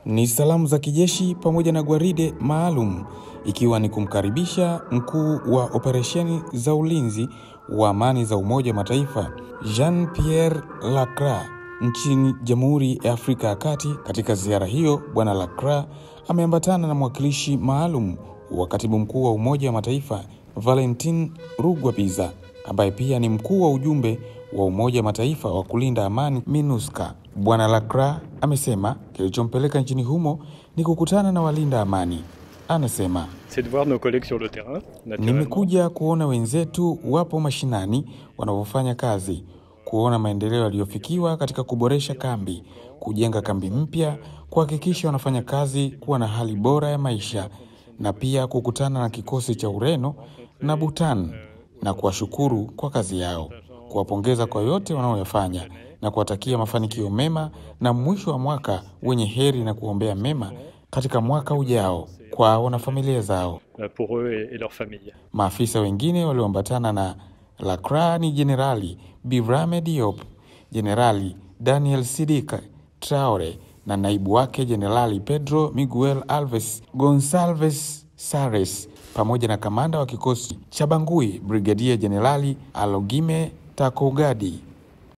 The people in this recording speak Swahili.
Ni salamu za kijeshi pamoja na gwaride maalum ikiwa ni kumkaribisha mkuu wa operesheni za ulinzi wa amani za Umoja wa Mataifa Jean Pierre Lacroix nchini Jamhuri ya Afrika ya Kati. Katika ziara hiyo, Bwana Lacroix ameambatana na mwakilishi maalum wa katibu mkuu wa Umoja wa Mataifa Valentin Rugwabiza ambaye pia ni mkuu wa ujumbe wa Umoja wa Mataifa wa kulinda amani MINUSCA. Bwana Lacroix amesema kilichompeleka nchini humo ni kukutana na walinda amani. Anasema c'est de voir nos collègues sur le terrain. naturellement. nimekuja kuona wenzetu wapo mashinani wanavyofanya kazi, kuona maendeleo yaliyofikiwa katika kuboresha kambi, kujenga kambi mpya, kuhakikisha wanafanya kazi kuwa na hali bora ya maisha, na pia kukutana na kikosi cha Ureno na Bhutan na kuwashukuru kwa kazi yao, kuwapongeza kwa yote wanaoyafanya na kuwatakia mafanikio mema na mwisho wa mwaka wenye heri na kuombea mema katika mwaka ujao kwao na familia zao. euh, pour eux et, et leurs familles. Maafisa wengine walioambatana na Lacroix ni Jenerali Birame Diop, Jenerali Daniel Sidika Traore na naibu wake Jenerali Pedro Miguel Alves Gonsalves Sares pamoja na kamanda wa kikosi cha Bangui Brigadia Jenerali Alogime Takogadi.